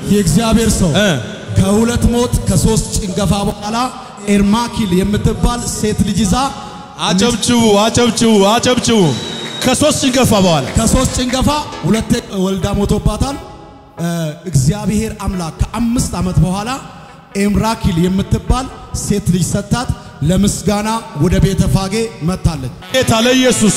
የእግዚአብሔር ሰው እ ከሁለት ሞት ከሶስት ጭንገፋ በኋላ ኤርማኪል የምትባል ሴት ልጅ ይዛ አጨብጭቡ፣ አጨብጭቡ፣ አጨብጭቡ። ከሶስት ጭንገፋ በኋላ ከሶስት ጭንገፋ ሁለቴ ወልዳ ሞቶባታል። እ እግዚአብሔር አምላክ ከአምስት ዓመት በኋላ ኤምራኪል የምትባል ሴት ልጅ ሰጣት። ለምስጋና ወደ ቤተ ፋጌ መጥታለች። ጌታ ለኢየሱስ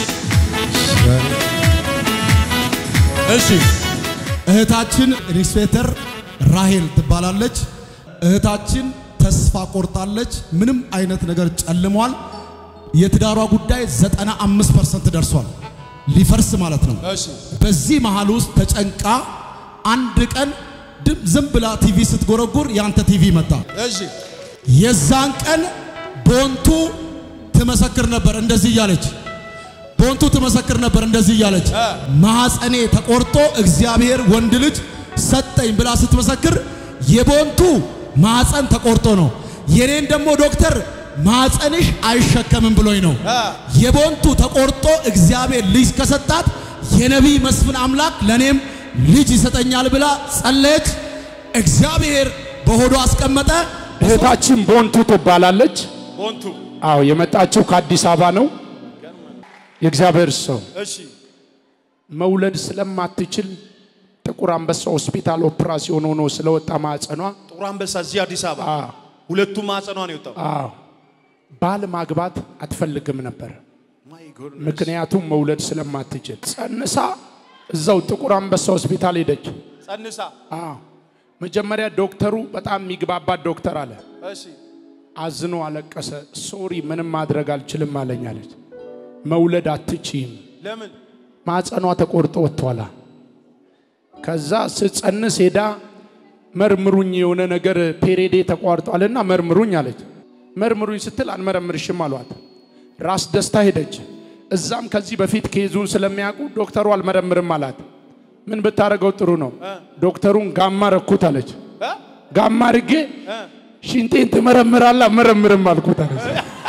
እሺ እህታችን ኢንስፔክተር ራሄል ትባላለች። እህታችን ተስፋ ቆርጣለች። ምንም አይነት ነገር ጨልሟል። የትዳሯ ጉዳይ 95% ደርሷል፣ ሊፈርስ ማለት ነው። እሺ በዚህ መሃል ውስጥ ተጨንቃ አንድ ቀን ድም ዝም ብላ ቲቪ ስትጎረጉር ያንተ ቲቪ መጣ። እሺ የዛን ቀን ቦንቱ ትመሰክር ነበር እንደዚህ እያለች ቦንቱ ትመሰክር ነበር እንደዚህ እያለች እ። ማኅፀኔ ተቆርጦ እግዚአብሔር ወንድ ልጅ ሰጠኝ ብላ ስትመሰክር የቦንቱ ማኅፀን ተቆርጦ ነው። የኔን ደግሞ ዶክተር ማኅፀንሽ አይሸከምም ብሎኝ ነው። እ። የቦንቱ ተቆርጦ እግዚአብሔር ልጅ ከሰጣት የነቢይ መስፍን አምላክ ለኔም ልጅ ይሰጠኛል ብላ ጸለየች። እግዚአብሔር በሆዷ አስቀመጠ። እህታችን ቦንቱ ትባላለች። ቦንቱ አዎ የመጣችው ከአዲስ አበባ ነው። የእግዚአብሔር ሰው እሺ መውለድ ስለማትችል ጥቁር አንበሳ ሆስፒታል ኦፕራሲዮን ሆኖ ስለወጣ ማዕፀኗ ጥቁር አንበሳ እዚህ አዲስ አበባ አዎ ሁለቱም ማዕፀኗ ነው የወጣው። አዎ ባል ማግባት አትፈልግም ነበር። ምክንያቱም መውለድ ስለማትችል ጸንሳ እዛው ጥቁር አንበሳ ሆስፒታል ሄደች። ጸንሳ አዎ መጀመሪያ ዶክተሩ በጣም የሚግባባት ዶክተር አለ። እሺ አዝኖ አለቀሰ። ሶሪ ምንም ማድረግ አልችልም አለኝ አለች። መውለድ አትችይም፣ ለምን ማፀኗ ተቆርጦ ወጥቷላ። ከዛ ስጸንስ ሄዳ መርምሩኝ፣ የሆነ ነገር ፔሬዴ ተቋርጧልና መርምሩኝ አለች። መርምሩኝ ስትል አንመረምርሽም አሏት። ራስ ደስታ ሄደች። እዛም ከዚህ በፊት ኬዙን ስለሚያውቁ ዶክተሩ አልመረምርም አላት። ምን ብታደርገው ጥሩ ነው? ዶክተሩን ጋማ ረኩት አለች። እ? ጋማ አድርጌ ሽንጤን ትመረምራለህ? አልመረምርም አልኩት አለች።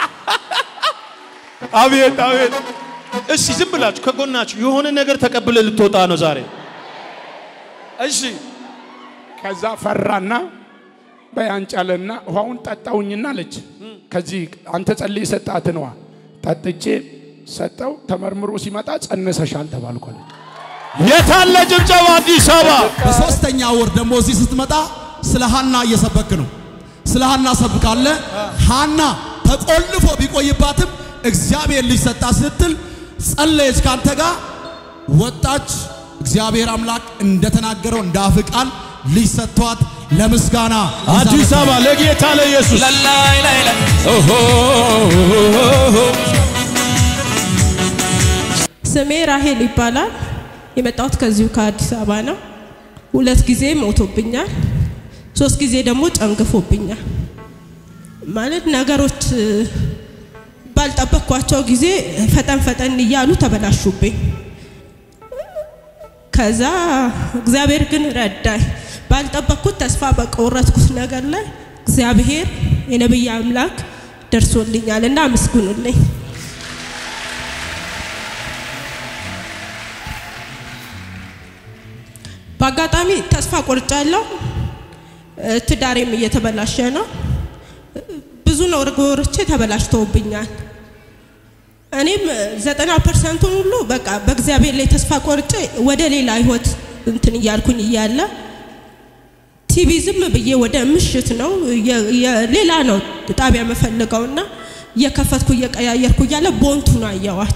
አቤት አቤት። እሺ ዝም ብላችሁ ከጎናችሁ የሆነ ነገር ተቀብለ ልትወጣ ነው ዛሬ። እሺ ከዛ ፈራና በያንጫለና ውሃውን ጠጣውኝና አለች። ከዚህ አንተ ጸልይ ሰጣትን ውሃ ጠጥቼ ሰጠው። ተመርምሮ ሲመጣ ጸንሰሻል ተባልኩ አለች። የታለ ጭብጨባ አዲስ አበባ? በሶስተኛ ወር ደግሞ እዚህ ስትመጣ ስለ ሃና እየሰበክ ነው። ስለ ሃና ሰብካለ። ሃና ተቆልፎ ቢቆይባትም እግዚአብሔር ልጅ ሰጣ ስትል ጸለየች። ካንተ ጋር ወጣች። እግዚአብሔር አምላክ እንደተናገረው እንደ አፍ ቃል ልጅ ሰጥቷት ለምስጋና ይዛ አዲስ መጣች። አበባ ለጌታ ለኢየሱስ ላይ ላይ ላይ ኦሆ ስሜ ራሄል ይባላል። የመጣሁት ከዚሁ ከአዲስ አበባ ነው። ሁለት ጊዜ ሞቶብኛል፣ ሶስት ጊዜ ደግሞ ጨንግፎብኛል። ማለት ነገሮች እ፣ ባልጠበቅኳቸው ጊዜ ፈጠን ፈጠን እያሉ ተበላሹብኝ። ከዛ እግዚአብሔር ግን ረዳኝ። ባልጠበቅኩት ተስፋ በቆረጥኩት ነገር ላይ እግዚአብሔር የነቢይ አምላክ ደርሶልኛል እና አመስግኑልኝ። በአጋጣሚ ተስፋ ቆርጫለሁ። እ፣ ትዳሬም እየተበላሸ ነው። እ፣ ብዙ ነገሮቼ ተበላሽተውብኛል። እኔም ዘጠና ፐርሰንቱን ሁሉ በቃ በእግዚአብሔር ላይ ተስፋ ቆርጬ ወደ ሌላ ህይወት እንትን እያልኩኝ እያለ ቲቪ ዝም ብዬ ወደ ምሽት ነው የ- የ- ሌላ ነው ጣቢያ የምፈልገውና እየከፈትኩ እየቀያየርኩ እያለ ቦንቱን አየዋት።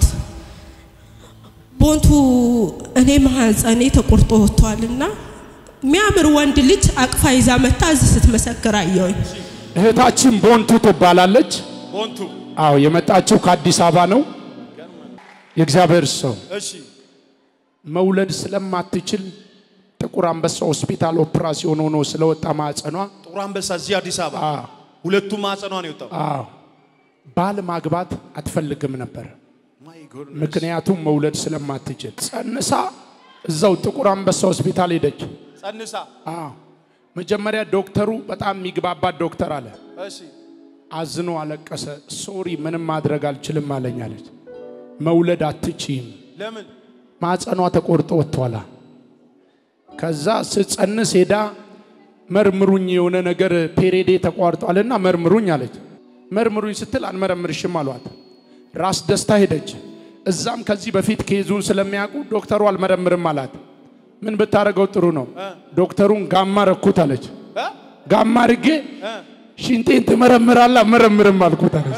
ቦንቱ እኔ ማህፀኔ ተቆርጦ ወጥቷልና የሚያምር ወንድ ልጅ አቅፋ ይዛ መታ እዚህ ስትመሰክር አየሁኝ። እህታችን ቦንቱ ትባላለች። ቦንቱ አዎ የመጣችው ከአዲስ አበባ ነው። የእግዚአብሔር ሰው እሺ መውለድ ስለማትችል ጥቁር አንበሳ ሆስፒታል ኦፕራሲዮን ሆኖ ስለወጣ ማዕፀኗ ጥቁር አንበሳ እዚህ አዲስ አበባ አዎ ሁለቱም ማዕፀኗ ነው የወጣው። አዎ ባል ማግባት አትፈልግም ነበር። ምክንያቱም መውለድ ስለማትችል ጸንሳ እዛው ጥቁር አንበሳ ሆስፒታል ሄደች። ጸንሳ አዎ መጀመሪያ ዶክተሩ በጣም የሚግባባት ዶክተር አለ። እሺ አዝኖ አለቀሰ። ሶሪ ምንም ማድረግ አልችልም አለኝ አለች። መውለድ አትችይም፣ ለምን ማፀኗ ተቆርጦ ወጥቷላ። ከዛ ስጸንስ ሄዳ መርምሩኝ የሆነ ነገር ፔሬዴ ተቋርጧልና መርምሩኝ አለች። መርምሩኝ ስትል አንመረምርሽም አሏት። ራስ ደስታ ሄደች። እዛም ከዚህ በፊት ኬዙን ስለሚያውቁ ዶክተሩ አልመረምርም አላት። ምን ብታደርገው ጥሩ ነው? ዶክተሩን ጋማ ረኩት አለች። እ? ጋማ አድርጌ ሽንጤን ትመረምራለህ? አልመረምርም አልኩት አለች።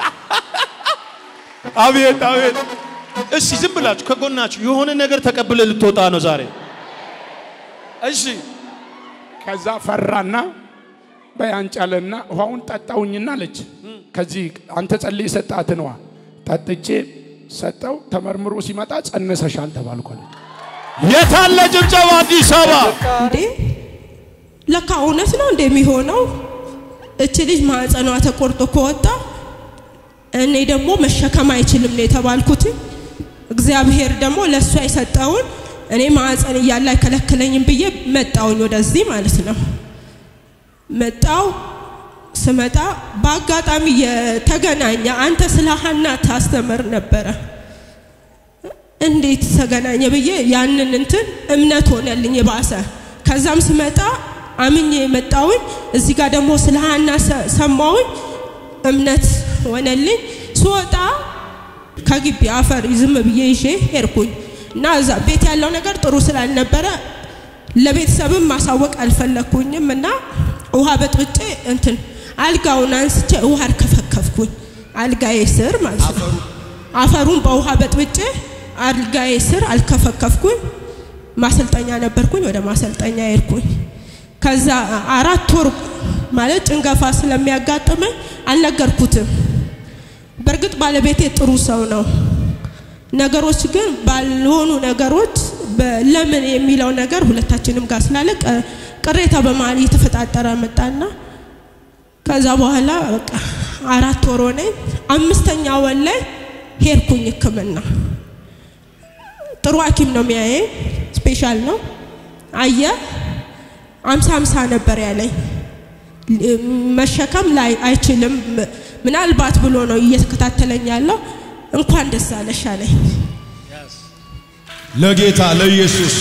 አቤት አቤት። እሺ ዝም ብላችሁ ከጎናችሁ የሆነ ነገር ተቀብለ ልትወጣ ነው ዛሬ። እሺ ከዛ ፈራና በያንጫለና ውሃውን ጠጣውኝና አለች። ከዚህ አንተ ጸልይ ሰጣትን ውሃ ጠጥቼ ሰጠው። ተመርምሮ ሲመጣ ጸንሰሻል ተባልኩ አለች። የታለ ጭብጨባ አዲስ አበባ? እንዴ ለካ እውነት ነው እንደሚሆነው እች ልጅ ማህፀኗ ተቆርጦ ከወጣ እኔ ደግሞ መሸከም አይችልም ነው የተባልኩት። እግዚአብሔር ደግሞ ለእሷ የሰጠውን እኔ ማህፀን እያለ አይከለክለኝም ብዬ መጣውኝ ወደዚህ ማለት ነው። መጣው ስመጣ በአጋጣሚ የተገናኘ አንተ ስለ ሀና ታስተምር ነበረ እንዴት ተገናኘ ብዬ ያንን እንትን እምነት ሆነልኝ የባሰ። ከዛም ስመጣ አምኜ የመጣውኝ እዚህ ጋር ደግሞ ስለ ሀና ሰ- ሰማውኝ እምነት ሆነልኝ። ስወጣ ከግቢ አፈር ዝም ብዬ ይዤ ሄድኩኝ እና እዛ ቤት ያለው ነገር ጥሩ ስላልነበረ ለቤተሰብም ማሳወቅ አልፈለግኩኝም እና ውሃ በጥብጬ እንትን አልጋውን አንስቼ ውሃ አርከፈከፍኩኝ አልጋዬ ስር ማለት ነው። አፈሩን በውሃ በጥብጬ አልጋዬ ስር አልከፈከፍኩኝ። ማሰልጠኛ ነበርኩኝ፣ ወደ ማሰልጠኛ ሄድኩኝ። ከዛ አራት ወር ማለት ጭንገፋ ስለሚያጋጥመኝ አልነገርኩትም። በእርግጥ ባለቤቴ ጥሩ ሰው ነው። ነገሮች ግን ባልሆኑ ነገሮች በ- ለምን የሚለው ነገር ሁለታችንም ጋር ስላለ ቀ- ቅሬታ በመሀል እየተፈጣጠረ መጣና ከዛ በኋላ በቃ አራት ወር ሆነኝ። አምስተኛ ወር ላይ ሄድኩኝ ሕክምና ጥሩ ሐኪም ነው የሚያየኝ፣ ስፔሻል ነው። አየ አምሳ አምሳ ነበር ያለኝ መሸከም ላይ አይችልም ምናልባት ብሎ ነው እየተከታተለኝ ያለው። እንኳን ደስ አለሽ አለኝ። ለጌታ ለኢየሱስ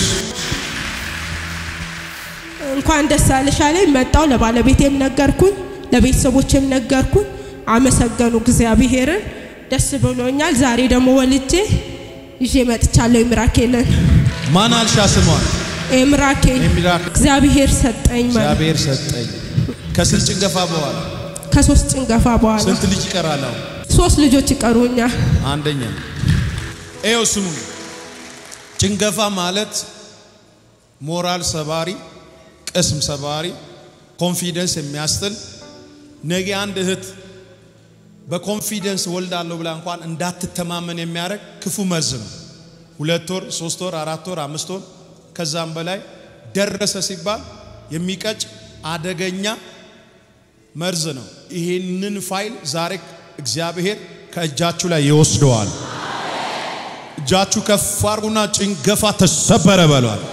እንኳን ደስ አለሽ አለኝ። መጣው ለባለቤቴም ነገርኩኝ፣ ለቤተሰቦቼም ነገርኩኝ። አመሰገኑ እግዚአብሔርን። ደስ ብሎኛል። ዛሬ ደግሞ ወልጄ ይዤ መጥቻለሁ። የምራኬልን ማን አልሻ ስሟን የምራኬል የሚራክ እግዚአብሔር ሰጠኝ ማለት እግዚአብሔር ሰጠኝ። ከስንት ጭንገፋ በኋላ ከሶስት ጭንገፋ በኋላ ስንት ልጅ ይቀራል? አሁን ሶስት ልጆች ይቀሩኛል። አንደኛ ይኸው ስሙ። ጭንገፋ ማለት ሞራል ሰባሪ፣ ቅስም ሰባሪ፣ ኮንፊደንስ የሚያስጥል ነገ አንድ እህት በኮንፊደንስ ወልዳለሁ ብላ እንኳን እንዳትተማመን የሚያደርግ ክፉ መርዝ ነው። ሁለት ወር፣ ሶስት ወር፣ አራት ወር፣ አምስት ወር ከዛም በላይ ደረሰ ሲባል የሚቀጭ አደገኛ መርዝ ነው። ይሄንን ፋይል ዛሬ እግዚአብሔር ከእጃችሁ ላይ ይወስደዋል። እጃችሁ ከፍ አድርጉና ጭንገፋ ተሰበረ በሏል።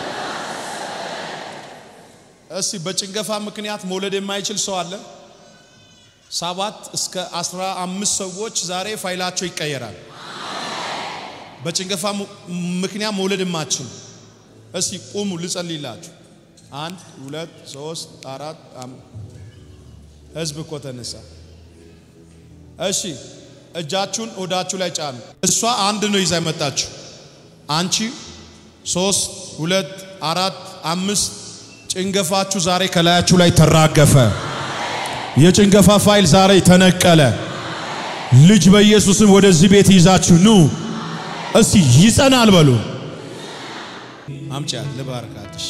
እስቲ በጭንገፋ ምክንያት መውለድ የማይችል ሰው አለ? ሰባት እስከ አስራ አምስት ሰዎች ዛሬ ፋይላቸው ይቀየራል። በጭንገፋ mu- ምክንያት መውለድ የማትችሉ እስቲ ቁሙ፣ ልጸልይላችሁ። አንድ ሁለት ሶስት አራት አም- ህዝብ እኮ ተነሳ። እሺ እጃችሁን ወዳችሁ ላይ ጫኑ። እሷ አንድ ነው ይዛ የመጣችሁ። አንቺ ሶስት ሁለት አራት አምስት ጭንገፋችሁ ዛሬ ከላያችሁ ላይ ተራገፈ። የጭንገፋ ፋይል ዛሬ ተነቀለ። ልጅ በኢየሱስም ወደዚህ ቤት ይዛችሁ ኑ። እስቲ ይጸናል በሉ። አምጫት ልባርካትሽ።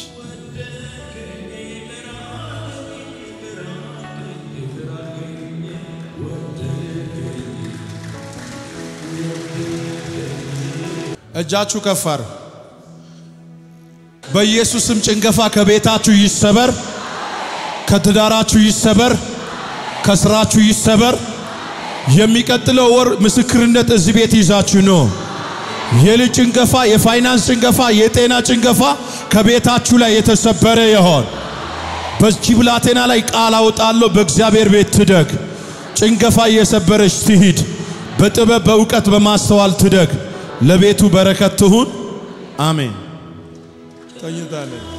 እጃችሁ ከፋር በኢየሱስም ጭንገፋ ከቤታችሁ ይሰበር፣ ከትዳራችሁ ይሰበር፣ ከስራችሁ ይሰበር። የሚቀጥለው ወር ምስክርነት እዚህ ቤት ይዛችሁ ነው። የልጅ ጭንገፋ፣ የፋይናንስ ጭንገፋ፣ የጤና ጭንገፋ ከቤታችሁ ላይ የተሰበረ ይሆን። በዚህ ብላቴና ላይ ቃል አውጣለሁ። በእግዚአብሔር ቤት ትደግ። ጭንገፋ እየሰበረች ትሂድ። በጥበብ በእውቀት በማስተዋል ትደግ። ለቤቱ በረከት ትሁን። አሜን። ተኝታለች።